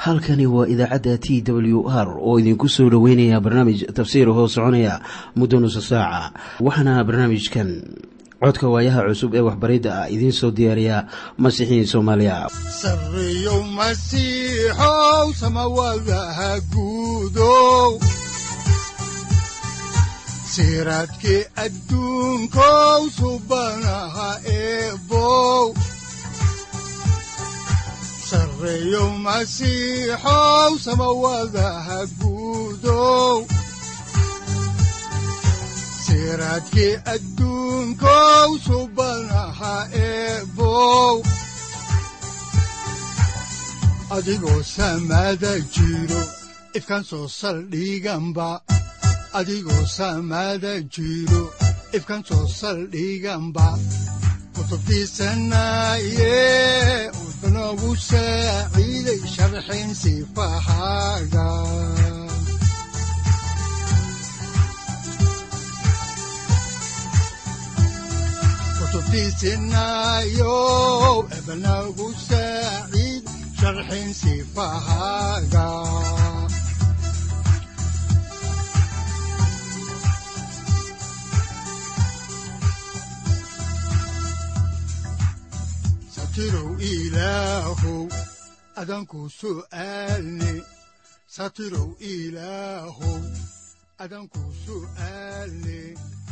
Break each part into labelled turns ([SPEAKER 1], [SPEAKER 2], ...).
[SPEAKER 1] halkani waa idaacadda t w r oo idinku soo dhoweynaya barnaamij tafsiir hoo soconaya muddo nusa saaca waxaana barnaamijkan codka waayaha cusub ee waxbaridda ah idiin soo diyaariya masiixiin soomaaliya
[SPEAKER 2] sareyow masiixow samawadaha guudow siraadkii adduunkow subanaha eebow sareyow masiixow samawadaha guudow siraadkii adduunkow subanaha eebow adigoo samaada jiro ifkaan soo saldhiganba adigoo samaada jiro ifkaan soo saldhiganba kutubtiisanaye udanogu saaciiday sharxin sifahaaga kutubtiisinayo ebanagu saaciid sharxin sifahaaga satirow ilaahow adanku su'aalne satirow ilaahow adanku su'aalne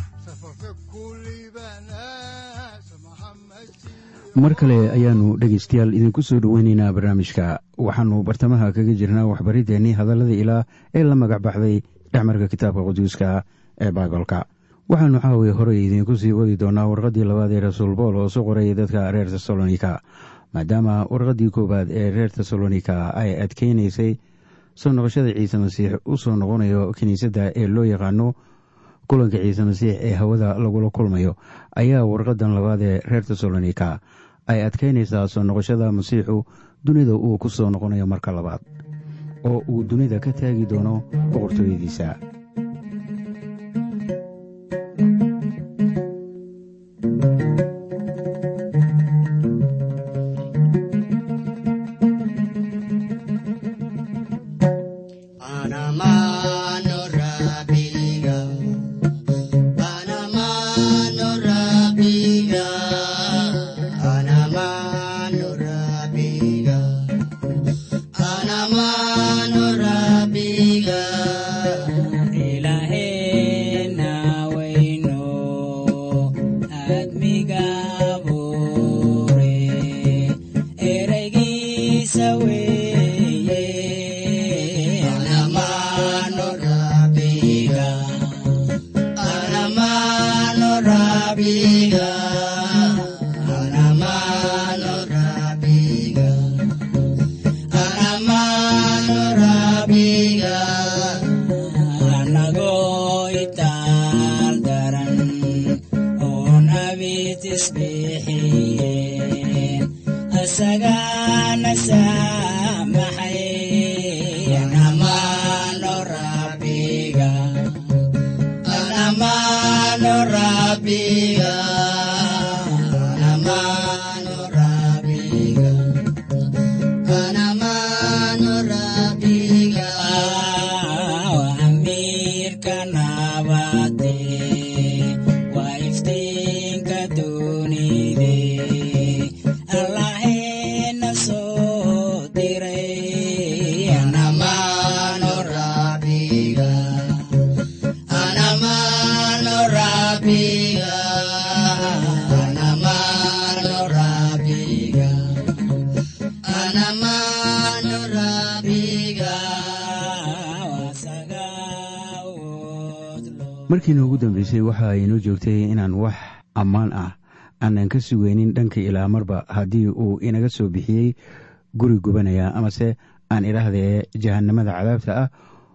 [SPEAKER 3] mar kale ayaannu dhegaystayaal idinku soo dhoweynaynaa barnaamijka waxaannu bartamaha kaga jirnaa waxbariddeenii hadallada ilaah ee la magac baxday dhexmarka kitaabka quduuska ee baibalka waxaannu caawiya horey idiinku sii wadi doonaa warqaddii labaad ee rasuul bool oo soo qoraya dadka reer tesalonika maadaama warqaddii koowaad ee reer tesalonika ay adkeynaysay soo noqoshada ciise masiix u soo noqonayo kiniisadda ee loo yaqaano kulanka ciise masiix ee hawada lagula kulmayo ayaa warqadan labaad ee reer tesalonika ay adkeynaysaa soo noqoshada masiixu dunida uu ku soo noqonayo marka labaad oo uu dunida ka taagi doono boqortooyadiisa markiina ugu dambeysay waxa aynoo joogtay inaan wax ammaan ah aanan ka sugeynin dhanka ilaa marba haddii uu inaga soo bixiyey guri gubanaya amase aan idhaahdee jahanamada cadaabta ah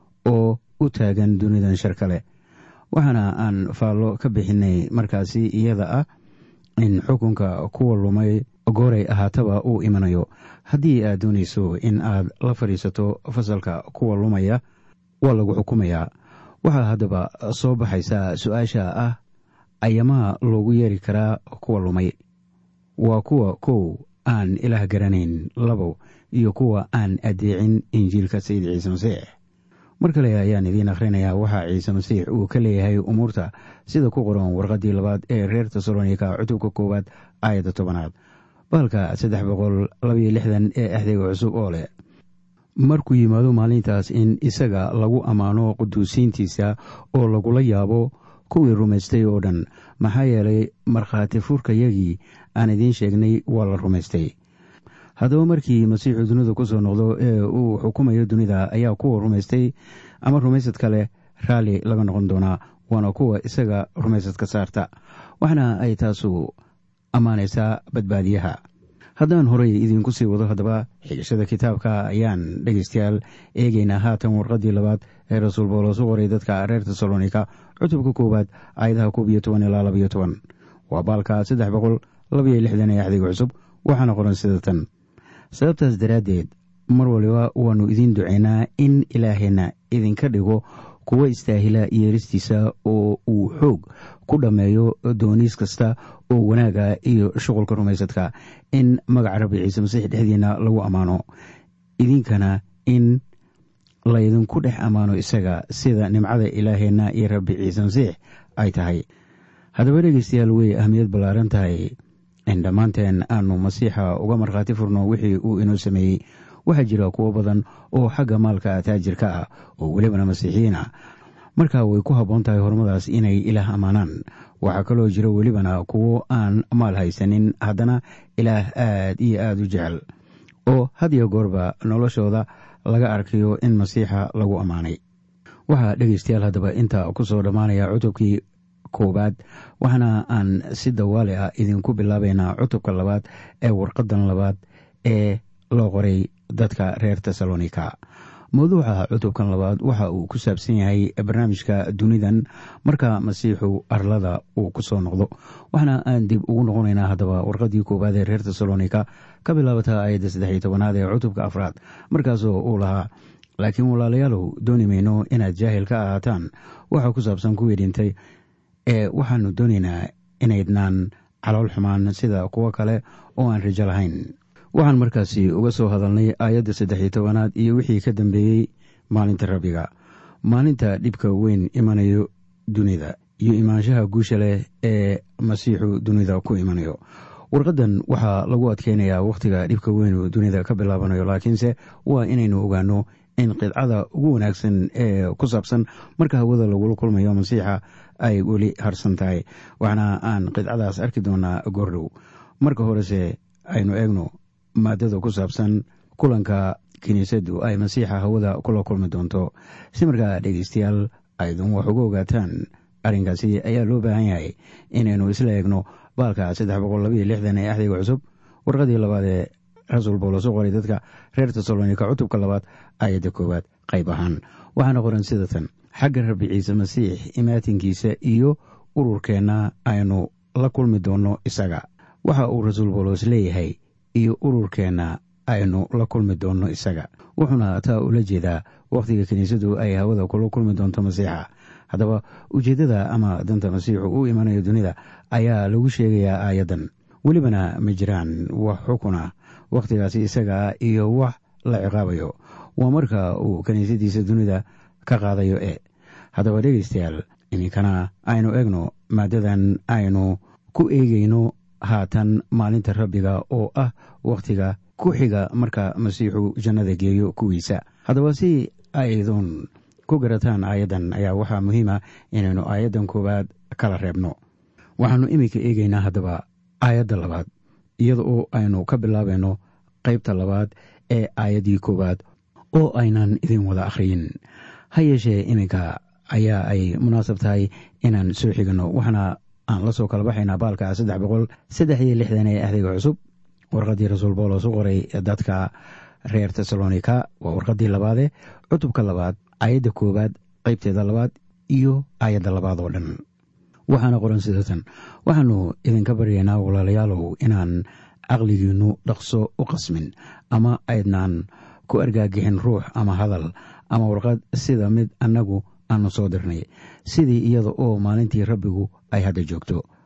[SPEAKER 3] oo u taagan dunidan shar kale waxaana aan faallo ka bixinay markaasi iyada ah in xukunka kuwa lumay gooray ahaataba uu imanayo haddii aad doonayso in aad la fadhiisato fasalka kuwa lumaya waa lagu xukumayaa waxaa haddaba soo baxaysaa su-aasha ah ayamaha loogu yeeri karaa kuwa lumay waa kuwa kow aan ilaah garanayn labo iyo kuwa aan adeecin injiilka sayid ciise masiix mar kale ayaan idiin akhrinayaa waxaa ciise masiix uu ka leeyahay umuurta sida ku qoran warqaddii labaad ee reer tesalonika cutubka koowaad aayadda tobanaad baalka saddex boqol labaiyo lixdan ee axdiga cusub oo leh markuu yimaado maalintaas in isaga lagu ammaano quduusiintiisa oo lagula yaabo kuwii rumaystay oo dhan maxaa yeelay markhaati furkayagii aan idiin sheegnay waa la rumaystay haddaba markii masiixu dunida ku soo noqdo ee uu xukumayo dunida ayaa kuwa rumaystay ama rumaysad kale raalli laga noqon doonaa waana kuwa isaga rumaysadka saarta waxna ay taasu ammaanaysaa badbaadiyaha haddaan horey idiinku sii wado haddaba xigashada kitaabka ayaan dhegeystayaal eegaynaa haatan warqaddii labaad ee rasuul boolos u qoray dadka reer tesalonika cutubka koowaad aayadaha koob iyo toban ilaa labayo toban waa baalka saddex boqol labaiyo lixdan ee axdiga cusub waxaana qoran sida tan sababtaas daraaddeed mar waliba waannu idiin ducaynaa in ilaaheenna idinka dhigo kuwa istaahila yeeristiisa oo uu xoog ku dhammeeyo dooniis kasta oo wanaaga iyo shuqulka rumaysadka in magaca rabbi ciise masiix dhexdiina lagu ammaano idinkana in laydinku dhex ammaano isaga sida nimcada ilaaheenna iyo rabbi ciise masiix ay tahay haddaba dhegeystayaal way ahmiyad ballaaran tahay in dhammaanteen aanu masiixa uga markhaati furno wixii uu inoo sameeyey waxaa jira kuwo badan oo xagga maalka taajirka ah oo welibana masiixiyiin ah marka way ku habboon tahay horumadaas inay ilaah ammaanaan waxaa kaloo jira welibana kuwo aan maal haysanin haddana ilaah aad iyo aada u jecel oo had iyo goorba noloshooda laga arkayo in masiixa lagu ammaanay waxaa dhegeystayaal haddaba inta ku soo dhammaanaya cutubkii koowaad waxaana aan si dawaali ah idinku bilaabaynaa cutubka labaad ee warqadan labaad ee loo qoray dadka reer tesalonika mawduuca cutubkan labaad waxa uu ku saabsan yahay barnaamijka dunidan marka masiixu arlada uu ku soo noqdo waxaana aan dib ugu noqonaynaa haddaba warqadii koowaad ee reer tesalonika ka bilaabata ayadda saddexiyo tobanaad ee cutubka afraad markaasoo uu lahaa laakiin walaalayaalow dooni mayno inaad jaahil ka ahaataan waxa ku saabsan kuwii dhintay ee waxaanu doonaynaa inaydnaan calool xumaan sida kuwo kale oo aan rajo lahayn waxaan markaasi uga soo hadalnay aayadda saddexiyo tobanaad iyo wixii ka dambeeyey maalinta rabbiga maalinta dhibka weyn imanayo dunida iyo imaanshaha guusha leh ee masiixu dunida ku imanayo warqadan waxaa lagu adkeynayaa wakhtiga dhibka weynu dunida ka bilaabanayo laakiinse waa inaynu ogaano in qidcada ugu wanaagsan ee ku saabsan marka hawada lagula kulmayo masiixa ay weli harsan tahay waxaana aan qidcadaas arki doonaa goordhow marka horese aynu eegno maadada ku saabsan kulanka kiniisaddu ay masiixa hawada kula kulmi doonto si markaa dhegeystayaal aydun wax uga ogaataan arrinkaasi ayaa loo baahan yahay inaynu isla eegno baalka saddex boqol labaiyo lixdan ee axdiga cusub warqadii labaad ee rasuul boolos u qoray dadka reer tesalonika cutubka labaad aayadda koowaad qayb ahaan waxaana qoran sida tan xagga rabbi ciise masiix imaatinkiisa iyo ururkeenna aynu la kulmi doonno isaga waxa uu rasuul boolos leeyahay iyo ururkeenna aynu la kulmi doonno isaga wuxuuna taa ula jeedaa wakhtiga kiniisadu ay hawada kula kulmi doonto masiixa haddaba ujeeddada ama danta masiixu u imanayo dunida ayaa lagu sheegayaa aayaddan welibana ma jiraan wax xukuna wakhtigaasi isagaa iyo wax la ciqaabayo waa marka uu kiniisadiisa dunida ka qaadayo e haddaba dhegeystayaal iminkana aynu eegno maadadan aynu ku eegayno haatan maalinta rabbiga oo ah wakhtiga ku xiga marka masiixu jannada geeyo kuwiisa haddaba si aydun ku garataan aayaddan ayaa waxaa muhiima inaynu aayaddan koowaad kala reebno waxaannu iminka eegaynaa haddaba aayadda labaad iyada oo aynu ka bilaabayno qaybta labaad ee aayaddii koowaad oo aynan idin wada akhriyin ha yeeshee iminka ayaa ay munaasab tahay inaan soo xiganno waxaana aan la soo kala baxaynaa baalka saddex boqol saddex iyo lixdan ee axdiga cusub warqaddii rasuul boolos u qoray dadka reer tesalonika waa warqaddii labaade cutubka labaad aayadda koowaad qaybteeda labaad iyo aayadda labaad oo dhan waxaana qoran sidatan waxaannu idinka baryaynaa walaalayaalow inaan caqligiinnu dhaqso u qasmin ama aydnaan ku argaagixin ruux ama hadal ama warqad sida mid annagu aanu soo dirnay sidii iyada oo maalintii rabbigu ay hadda joogto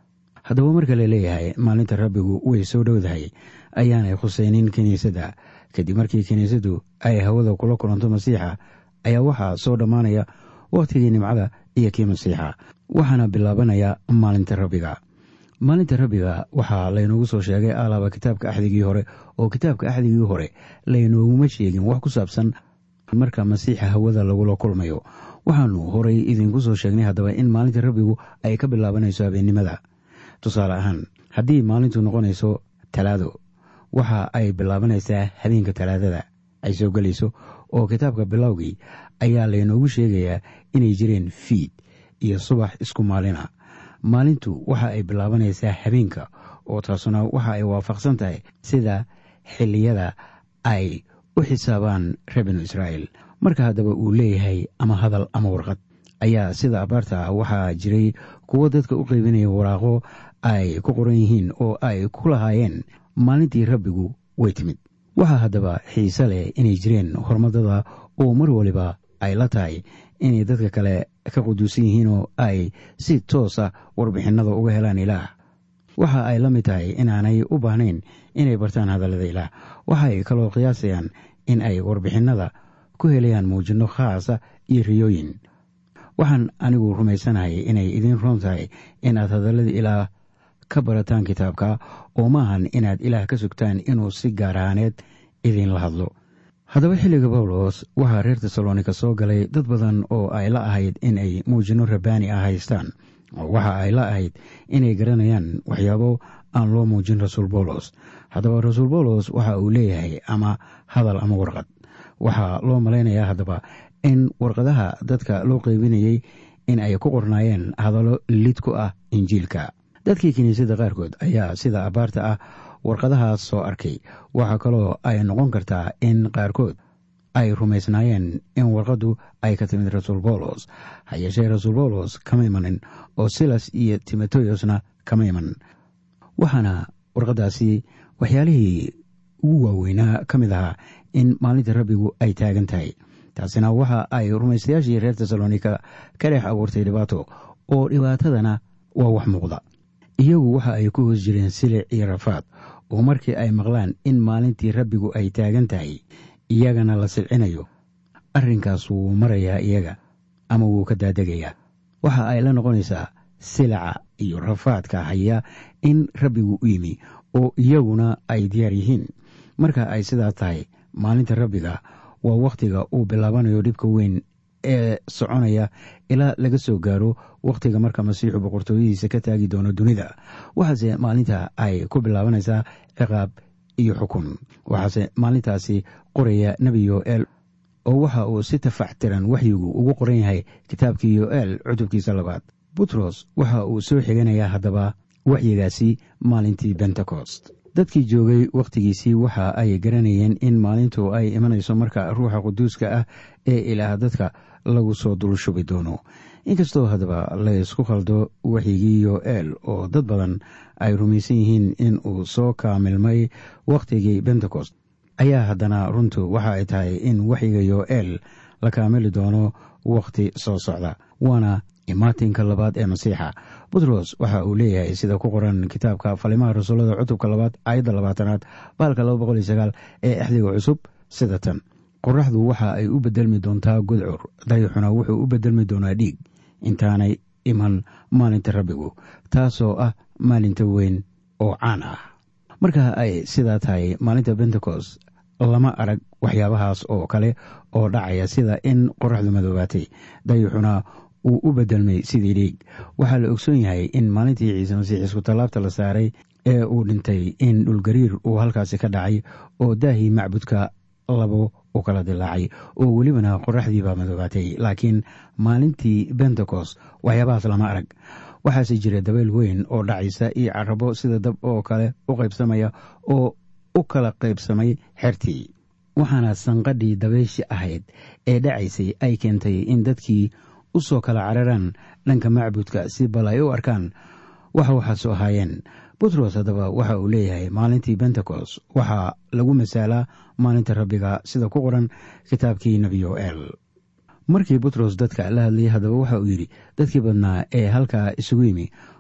[SPEAKER 3] haddaba marka la leeyahay maalinta rabbigu way soo dhowdahay ayaanay khuseynin kiniisadda kadib markii kiniisaddu ay hawada kula kulanto masiixa ayaa waxaa soo dhammaanaya wakhtigii nimcada iyo kii masiixa waxaana bilaabanaya maalinta rabbiga maalinta rabbiga waxaa laynoogu soo sheegay alaaba kitaabka axdigii hore oo kitaabka axdigii hore laynooguma sheegin wax ku saabsan marka masiixa hawada lagula kulmayo waxaanu horay idinku soo sheegnay haddaba in maalinta rabbigu ay ka bilaabanayso habeennimada tusaale ahaan haddii maalintu noqonayso talaado waxa ay bilaabanaysaa habeenka talaadada ay soo gelayso oo kitaabka bilowgii ayaa laynoogu sheegayaa inay jireen fiid iyo subax isku maalina maalintu waxa ay bilaabanaysaa habeenka oo taasuna waxa ay waafaqsan tahay sida xilliyada ay u xisaabaan reer binu israa'iil marka haddaba uu leeyahay ama hadal ama warqad ayaa sida abaarta ah waxaa jiray kuwo dadka u qeybinaya waraaqo ay ku qoran yihiin oo ay ku lahaayeen maalintii rabbigu way timid waxaa haddaba xiise leh inay jireen hormadada oo mar waliba ay la tahay inay dadka kale ka quduusan yihiin oo ay si toosa warbixinada uga helaan ilaah waxa ay la mid tahay inaanay u baahnayn inay bartaan hadallada ilaah waxa ay kaloo qiyaasayaan in ay warbixinada ku helayaan muujinno khaasa iyo riyooyin waxaan anigu rumaysanahay inay idiin roon tahay inaad hadallada ilaah ka barataan kitaabka oo maahan inaad ilaah ka sugtaan inuu si gaar ahaaneed idiinla hadlo haddaba xilliga bawlos waxaa reer tesalonika soo galay dad badan oo ay la ahayd in ay muujinno rabbaani ah haystaan oo waxa ay la ahayd inay garanayaan waxyaabo aan loo muujin rasuul bawlos haddaba rasuul bawlos waxa uu leeyahay ama hadal ama warqad waxaa loo malaynayaa haddaba in warqadaha dadka loo qeybinayey in ay ku qornaayeen hadallo lid ku ah injiilka dadkii kiniisadda qaarkood ayaa sida abaarta ah warqadahaas soo arkay waxaa kaloo ay noqon kartaa in qaarkood ay rumaysnaayeen in warqaddu ay ka timid rasuul bawlos ha yeeshee rasuul bawlos kama imanin oo silas iyo timoteyosna kama iman waxaana warqaddaasi waxyaalihii ugu waaweynaa ka mid ahaa in maalinta rabbigu ay taagan tahay taasina waxa ay rumaystayaashii reer tesalonika ka dhex abuurtay dhibaato oo dhibaatadana waa wax muuqda iyagu waxa ay ku hoos jireen silic iyo rafaad oo markii ay maqlaan in maalintii rabbigu ay taagan tahay iyagana la silcinayo arrinkaas wuu marayaa iyaga ama wuu ka daadegayaa waxa ay la noqonaysaa silaca iyo rafaadka haya in rabbigu u yimi oo iyaguna ay diyaar yihiin marka ay sidaa tahay maalinta rabbiga waa wakhtiga uu bilaabanayo dhibka weyn ee soconaya ilaa laga soo gaaro wakhtiga marka masiixu boqortooyadiisa ka taagi doono dunida waxaase maalinta ay ku bilaabanaysaa ciqaab iyo xukun waxaase maalintaasi qoraya nebi yoel oo waxa uu si tafaxtiran waxyigu ugu qoran yahay kitaabkii yoel cutubkiisa labaad butros waxa uu soo xiganayaa haddaba waxyigaasi maalintii bentecost dadkii joogay wakhtigiisii waxa ay garanayeen in maalintu ay imanayso marka ruuxa quduuska ah ee ilaah dadka lagu soo dul shubi doono inkastoo haddaba laysku khaldo waxyigii yoel oo dad badan ay rumaysan yihiin in uu soo kaamilmay wakhtigii bentecost ayaa haddana runtu waxa ay tahay in waxyiga yoel la kaamili doono wakhti soo socda waana imaatinka labaad ee masiixa butros waxa uu leeyahay sida ku qoran kitaabka falimaha rasuullada cutubka labaad aayadda labaatanaad baalka laba boqol iyo sagaal ee axdiga cusub sida tan qoraxdu waxa ay u bedelmi doontaa gudcur dayaxuna wuxuu u bedelmi doonaa dhiig intaanay iman maalinta rabbigu taasoo ah maalinta weyn oo caan ah marka ay sidaa tahay maalinta bentecost lama arag waxyaabahaas oo kale oo dhacaya sida in qoraxdu madoobaatay dayaxuna uu u bedelmay sidii dhiig waxaa la ogsoon yahay in maalintii ciise masiix isku tallaabta la saaray ee uu dhintay in dhulgariir uu halkaasi ka dhacay oo daahii macbudka labo u kala dilaacay oo welibana qoraxdiibaa madoobaatay laakiin maalintii bentecost waxyaabahaas lama arag waxaase jira dabeyl weyn oo dhacaysa iyo carabo sida dab oo kale u qaybsamaya oo u kala qaybsamay xertii waxaana sanqadhii dabayshi ahayd ee dhacaysay ay keentay in dadkii u soo kala cararaan dhanka macbudka si bal ay u arkaan waxa waxaasu ahaayeen butros haddaba waxa uu leeyahay maalintii bentecost waxaa lagu masaalaa maalinta rabbiga sida ku qoran kitaabkii nebi yoel markii butros dadka la hadlayay haddaba waxa uu yidhi dadkii badnaa ee halkaa isugu yimi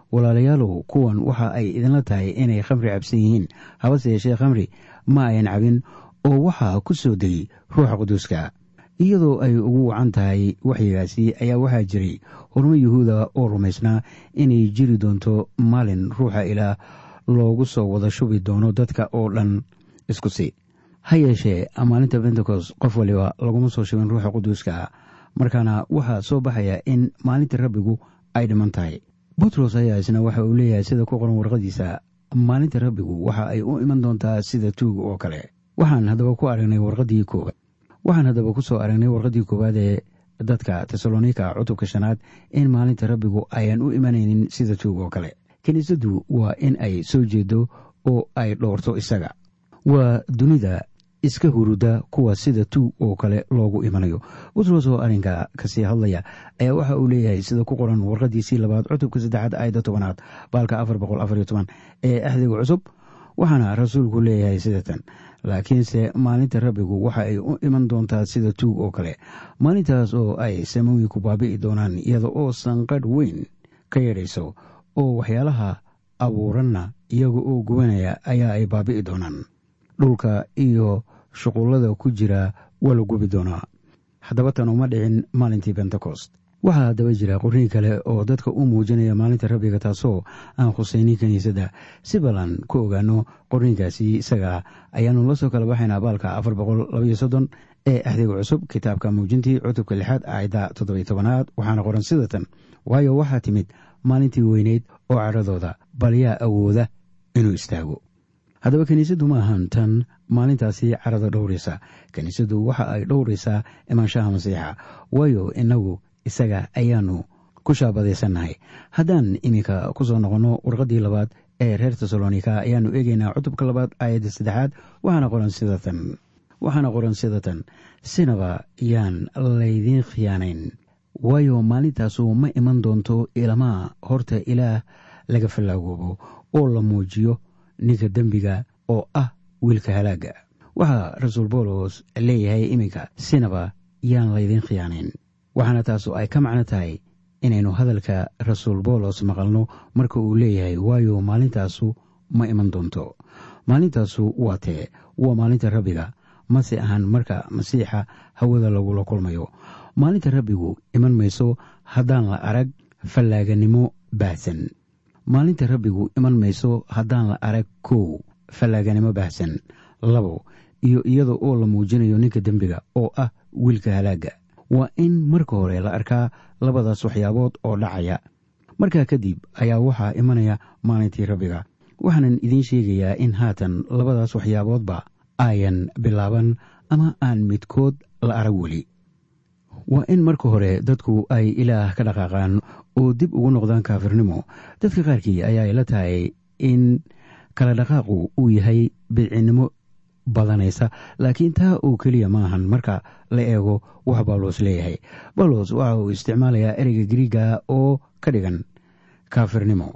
[SPEAKER 3] walaalayaalow kuwan waxa ay idinla tahay inay khamri cabsan yihiin habase yeeshee khamri ma ayan cabin oo waxaa ku soo degay ruuxa quduuska iyadoo ay ugu wacan tahay waxyigaasi ayaa waxaa jiray hormo yuhuuda oo rumaysnaa inay jiri doonto maalin ruuxa ilaah loogu soo wada shubi doono dadka oo dhan isku si ha yeeshee maalinta bentecost qof waliba laguma soo shubin ruuxa quduuska markaana waxaa soo baxaya in maalinta rabbigu ay dhiman tahay butros ayaa isna waxa uu leeyahay sida ku qoran warqadiisa maalinta rabbigu waxa ay u iman doontaa sida tuug oo kale waxaan haddaba ku aragnay warqadii koowaad waxaan haddaba ku soo aragnay warqadii koowaad ee dadka tesalonika cutubka shanaad in maalinta rabbigu ayaan u imanaynin sida tuug oo kale kiniisaddu waa in ay soo jeedo oo ay dhowrto isaga waa dunida iska huruda kuwa sida tuug oo kale loogu imanayo butros oo arrinka kasii hadlaya ayaa waxa uu leeyahay sida ku qoran warqadiisii labaad cutubka saddexaad aayadda tobanaad baalka afar boqol afariyo toban ee axdiga cusub waxaana rasuulku leeyahay sidatan laakiinse maalinta rabbigu waxa ay u iman doontaa sida tuug oo kale maalintaas oo ay samooyinku baabi'i doonaan iyada oo sanqadh weyn ka yadhayso oo waxyaalaha abuuranna iyaga oo gubanaya ayaa ay baabi'i doonaan dhulka iyo shuqullada ku jira waa la gubi doonaa haddaba tan uma dhicin maalintii bentecost waxaa haddaba jira qorniin kale oo dadka u muujinaya maalinta rabbiga taasoo aan khusaynin kiniisadda si ballan ku ogaano qorniinkaasi isaga ayaanu la soo kala baxaynaa baalka afar boqol labaiyo soddon ee axdiga cusub kitaabka muujintii cutubka lixaad aayadda toddobiyo tobanaad waxaana qoran sidatan waayo waxaa timid maalintii weyneyd oo cadhadooda bal yaa awooda inuu istaago haddaba kiniisaddu ma ahan tan maalintaasi carada dhowraysa kiniisaddu waxa ay dhowraysaa imaanshaha masiixa waayo inagu isaga ayaanu ku shaabadaysannahay haddaan iminka ku soo noqonno warqaddii labaad ee reer tesalonika ayaanu eegaynaa cutubka labaad aayadda saddexaad waxaana qoran sidatan waxaana qoran sidatan sinaba yaan laydiin khiyaanayn waayo maalintaasu ma iman doonto ilamaa horta ilaah laga fallaagoobo oo la muujiyo ninka dembiga oo ah wiilka halaagga waxaa rasuul boolos leeyahay iminka sinaba yaan laydiin khiyaanayn waxaana taasu ay ka macno tahay inaynu hadalka rasuul boolos maqalno marka uu leeyahay waayo maalintaasu ma iman doonto maalintaasu waa tee waa maalinta rabbiga mase ahan marka masiixa hawada lagula kulmayo maalinta rabbigu iman mayso haddaan la arag fallaaganimo baahsan maalinta rabbigu iman mayso haddaan la arag kow fallaaganimo baahsan labo iyo iyada oo la muujinayo ninka dembiga oo ah wiilka halaagga waa in marka hore la arkaa labadaas waxyaabood oo dhacaya markaa kadib ayaa waxaa imanaya maalintii rabbiga waxaanan idiin sheegayaa in haatan labadaas waxyaaboodba ayan bilaaban ama aan midkood la arag weli waa in marka hore dadku ay ilaah ka dhaqaaqaan oo dib ugu noqdaan kaafirnimo dadka qaarkii ayaa ila tahay in kala dhaqaaqu uu yahay bidcinnimo badanaysa laakiin taa oo keliya ma ahan marka la eego wax bawlos leeyahay bawlos waxa uu isticmaalayaa ereyga griiga oo ka dhigan kaafirnimo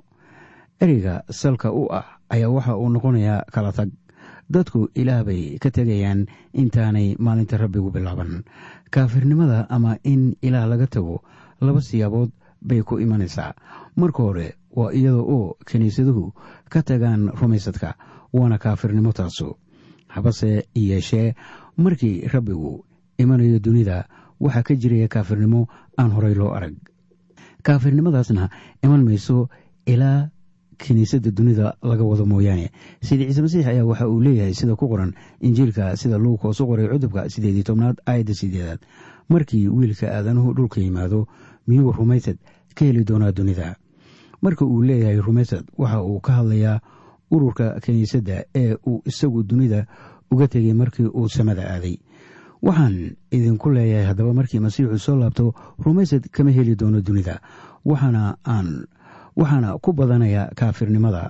[SPEAKER 3] ereyga salka u ah ayaa waxa uu noqonayaa kala tag dadku ilaah bay ka tegayaan intaanay maalinta rabbigu bilaaban kaafirnimada ama in ilaah laga tago laba siyaabood bay ku imanaysaa marka hore waa iyada oo kiniisaduhu ka tagaan rumaysadka waana kaafirnimo taasu habase yeeshee markii rabbigu imanayo dunida waxaa ka jiraya kaafirnimo aan horey loo arag kaafirnimadaasna iman mayso ilaa kiniisadda dunida laga wado mooyaane sayid ciise masiix ayaa waxa uu leeyahay sida ku qoran injiilka sida luukoos u qoray cudubka sideedii tobnaad aayadda sideedaad markii wiilka aadanuhu dhulka yimaado miyuu rumaysad ka heli doonaa dunida marka uu leeyahay rumaysad waxa uu ka hadlayaa ururka kiniisadda ee uu isagu dunida uga tegay markii uu samada aaday waxaan idinku leeyahay haddaba markii masiixu soo laabto rumaysad kama heli doono dunida waxaana aan waxaana ku badanaya kaafirnimada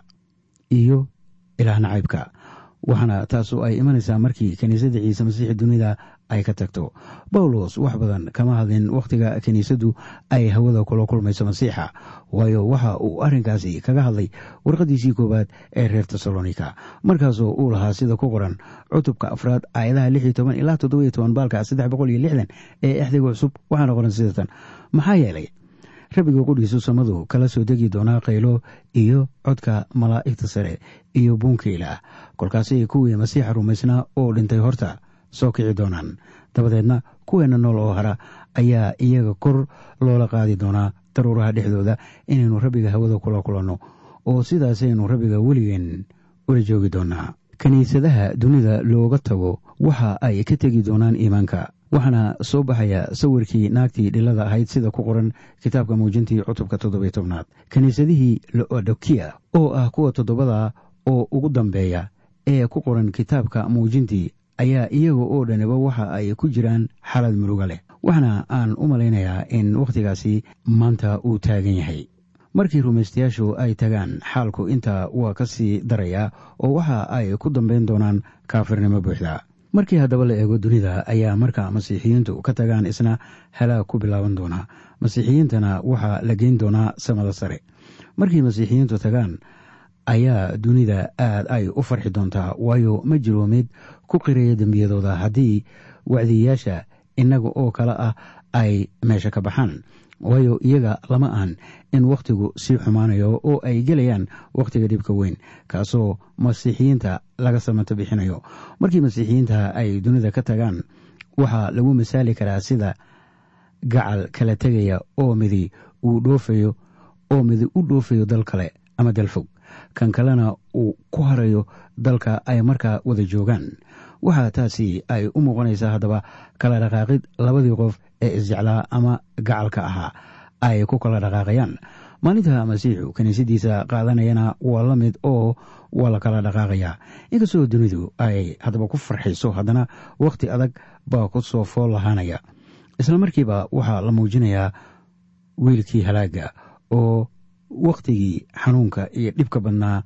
[SPEAKER 3] iyo ilaah nacaybka waxaana taasu ay imanaysaa markii kiniisadda ciise masiix dunida ay ka tagto bawlos wax badan kama hadlin wakhtiga kiniisaddu ay hawada kula kulmayso masiixa waayo waxa uu arrinkaasi kaga hadlay warqadiisii koowaad ee reer tesalonika markaasoo uu lahaa sida ku qoran cutubka afraad aayadaha lix iyo toban ilaa toddoba iyo toban baalka saddex boqol iyo lixdan ee exdiga cusub waxaana qoran sidatan maxaa yeelay rabbiga qudhiisu samadu kala soo degi doonaa qaylo iyo codka malaa'igta sare iyo buunkiila kolkaasay kuwii masiixa rumaysnaa oo dhintay horta soo kici doonaan dabadeedna kuweenna nool oo hara ayaa iyaga kor loola qaadi doonaa daruuraha dhexdooda inaynu rabbiga hawada kula kulanno oo sidaasaynu rabbiga weligeen ula joogi doonaa kiniisadaha dunida looga tago waxa ay ka tegi doonaan iimaanka waxaana soo baxaya sawirkii naagtii dhilada ahayd sida ku qoran kitaabka muujintii cutubka toddobiy tobnaad kiniisadihii lodokiya oo ah kuwa toddobada oo ugu dambeeya ee ku qoran kitaabka muujintii ayaa iyaga oo dhaniba waxa ay ku jiraan xalad muruga leh waxaana aan u malaynayaa in wakhtigaasi maanta uu taagan yahay markii rumaystayaashu ay tagaan xaalku intaa waa ka sii darayaa oo waxa ay ku dambayn doonaan kaafirnimo buuxda markii haddaba la eego dunida ayaa marka masiixiyiintu ka tagaan isna halaag ku bilaaban doonaa masiixiyiintana waxaa la geyn doonaa samada sare markii masiixiyiintu tagaan ayaa dunida aad ay u farxi doontaa waayo ma jiro mid ku qiraya dembiyadooda haddii wacdiyayaasha innaga oo kale ah ay meesha ka baxaan waayo iyaga lama ahan in wakhtigu sii xumaanayo oo ay gelayaan wakhtiga dhibka weyn kaasoo masiixiyiinta laga samato bixinayo markii masiixiyiinta ay dunida ka tagaan waxaa lagu masaali karaa sida gacal kala tegaya oo midi uu dhoofayo oo midi u dhoofayo dal kale ama dal fog kan kalena uu ku harayo dalka ay markaa wada joogaan waxaa taasi ay u muuqanaysaa haddaba kala dhaqaaqid labadii qof ee isjeclaa ama gacalka ahaa ay ku kala dhaqaaqayaan maalinta masiixu kiniisadiisa qaadanayana waa la mid oo waa la kala dhaqaaqayaa inkastoo dunidu ay haddaba ku farxayso haddana wakhti adag baa ku soo fool lahaanaya isla markiiba waxaa la muujinayaa wiilkii halaaga oo wakhtigii xanuunka iyo dhibka badnaa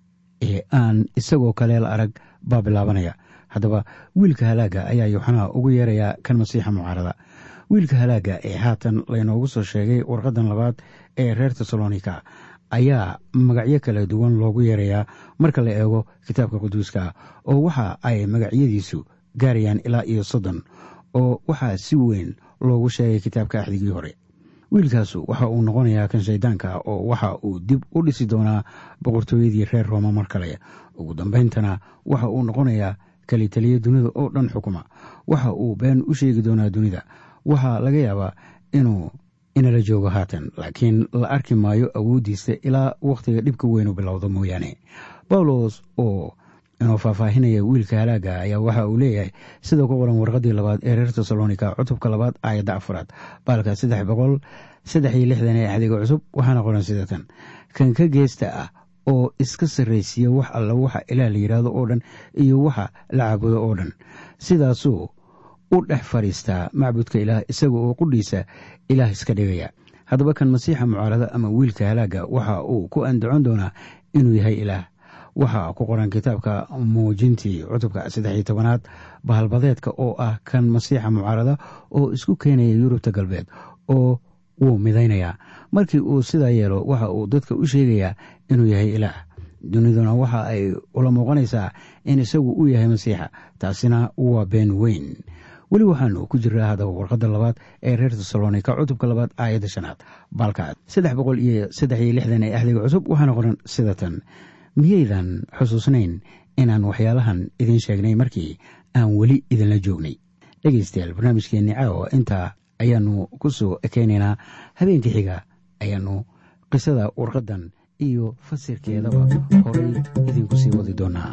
[SPEAKER 3] ee aan isagoo kale la arag baa bilaabanaya haddaba wiilka halaaga ayaa yuuxanaa ugu yeerayaa kan masiixa mucaarada wiilka halaaga ee haatan laynoogu soo sheegay warqadan labaad ee reer tesalonika ayaa magacyo kala duwan loogu yeerayaa marka la eego kitaabka quduuska oo waxa ay magacyadiisu gaarayaan ilaa iyo soddon oo waxaa si weyn loogu sheegay kitaabka axdigii hore wiilkaasu waxa uu noqonayaa kan shaydaanka oo waxa uu dib u dhisi doonaa boqortooyadii reer rooma mar kale ugu dambayntana waxa uu noqonayaa kalitaliya dunida oo dhan xukuma waxa uu been u sheegi doonaa dunida waxaa laga yaabaa inuu inala joogo haatan laakiin la arki maayo awooddiisa ilaa wakhtiga dhibka weynu bilowdo mooyaane bawlos oo inuu faahfaahinaya wiilka halaaga ayaa waxa uu leeyahay sida ku qoran warqadii labaad ee reer tesalonika cutubka labaad aayadda afaraad baalka saddex boqol saddex iyo lixdan ee axdiga cusub waxaana qoran sida tan kan ka geesta ah oo iska sarraysiiya wax alla waxa ilaah la yidhaahdo oo dhan iyo waxa la caabudo oo dhan sidaasuu u dhex fadhiistaa macbudka ilaah isaga oo qudhiisa ilaah iska dhigaya haddaba kan masiixa mucaarada ama wiilka halaaga waxa uu ku andacon doonaa inuu yahay ilaah waxaa ku qoran kitaabka muujintii cutubka saddex iyo tobanaad bahalbadeedka oo ah kan masiixa mucaarada oo isku keenaya yurubta galbeed oo wuu midaynayaa markii uu sidaa yeelo waxa uu dadka u sheegayaa inuu yahay ilaah duniduna waxa ay ula muuqanaysaa in isagu u yahay masiixa taasina waa been weyn weli waxaanu ku jiraa haddaba warqadda labaad ee reer tesalonika cutubka labaad aayadda shanaad baalkaad saddex boqol iyo saddex iyo lixdan ee axdiga cusub waxaana qoran sida tan miyaydan xusuusnayn inaan waxyaalahan idiin sheegnay markii aan weli idinla joognay dhegaystayaal barnaamijkeenni caawa intaa ayaanu ku soo ekeynaynaa habeenka xiga ayaanu qisada warqaddan iyo fasirkeedaba horay idinku sii wadi doonaa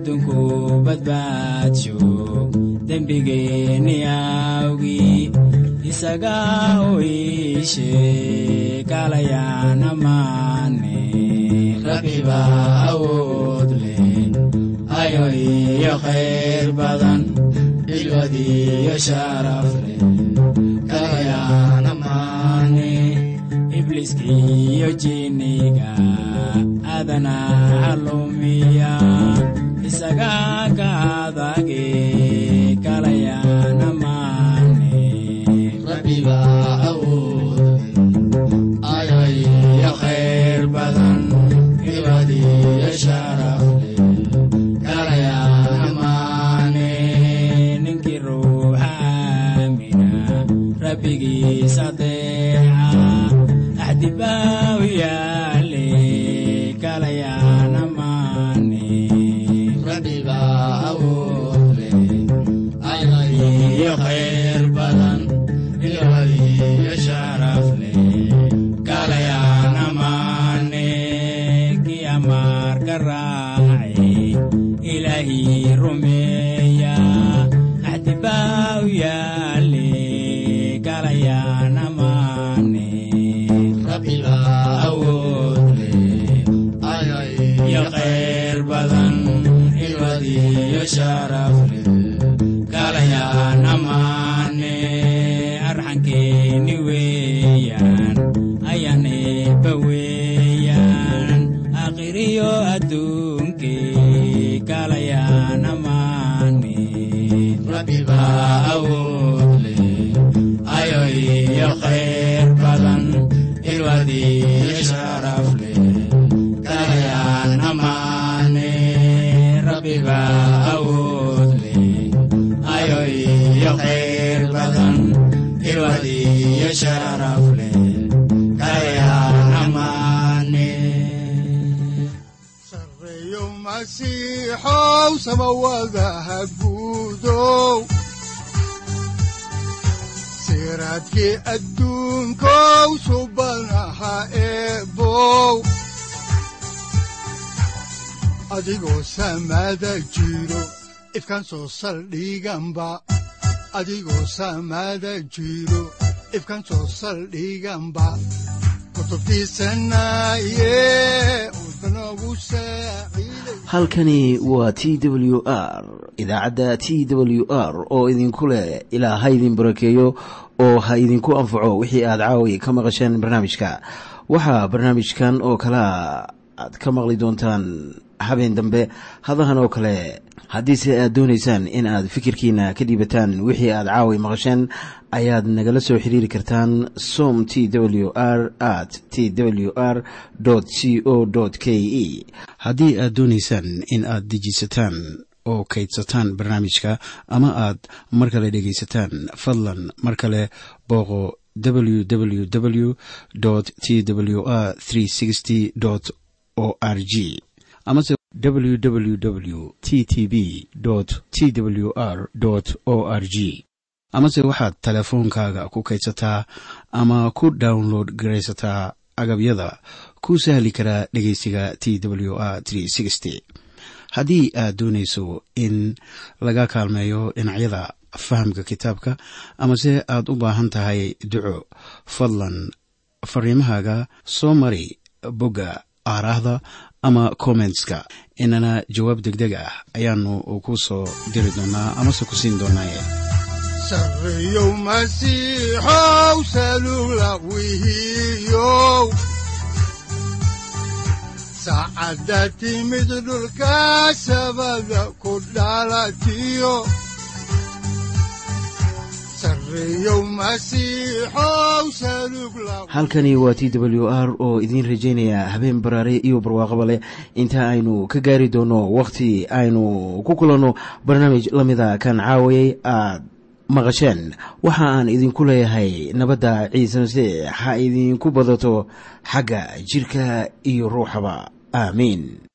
[SPEAKER 4] adduunku badbaadsho dembigeenni awgii isaga u iishe kalayana maane rabbiba awood leh ayo iyo khayr badan ilwadiyo sharaf leh kalayana maane ibliiskiyo jinniga adana calumiya isaga ka adage kalayana maane rabbiba awood ayo iyo khayr badan ilwadiyo sharaf leh kalayana maane ninkii ruuxa aamina rabbigiisa deeca axdibaaw yaale kalayana maane rabbiba awood leh iyo khayr badan ilwadiyo sharaf leh kalayana maane kii amaarka raace ilaahii rumeeya axdibaaw yaale kalayana maane rabbiba awood leh iyo khayr badan ilwadiyo sharaf leh kalayana maane arxankeeni weeyaan ayaneeba weeyaan akhiriyo adduunkee kalayana maane rabbiba awood leh ayo iyo khayr badan ilwadiyo sharaf leh kalayana maane rabbiba awood leh ayo iyo khayr badan ilwadiyo sharaf leh kalayana maane
[SPEAKER 2] sareeyo masiixow samawadaha guudow siraadkii adduunkow subanaha eebow adigoo samada jiro ifkan soo saldhiganba adigoo samada jiro ifkan soo saldhiganba kutubtiisanaye udbanogu saaciiday
[SPEAKER 1] halkani waa t w r idaacadda t w r oo idinku leh ilaa ha idin barakeeyo oo ha idinku anfaco wixii aad caawi ka maqasheen barnaamijka waxaa barnaamijkan oo kalea aad ka maqli doontaan habeen dambe hadahan oo kale haddiise aad doonaysaan in aad fikirkiina ka dhiibataan wixii aad caawi maqasheen ayaad nagala soo xiriiri kartaan som t w r at t w r c o k e haddii aad doonaysaan in aad dejiisataan oo kaydsataan barnaamijka ama aad mar kale dhegaysataan fadlan mar kale booqo www t w r o r g amase www t t b t w r o r g amase waxaad teleefoonkaaga ku kaydsataa ama ku download garaysataa agabyada ku sahli karaa dhegeysiga t w r haddii aad doonayso in laga kaalmeeyo dhinacyada fahamka kitaabka amase aad u baahan tahay duco fadlan fariimahaaga soo mari bogga aaraahda ama kommentska inana jawaab degdeg ah ayaanu ku soo diri doonaa amase ku siin doonaaye
[SPEAKER 2] sareeyow masiixow salugla wihiyow saacadda timid dhulka sabada ku dhalatiyo sareeyow masiixow salugla
[SPEAKER 1] halkani waa t w r oo idiin rajaynaya habeen baraare iyo barwaaqaba leh inta aynu ka gaari doono wakhti aynu ku kulanno barnaamij la mida kan caawayay aad maqasheen waxa aan idinku leeyahay nabadda ciise masiix ha idinku badato xagga jidhka iyo ruuxaba aamiin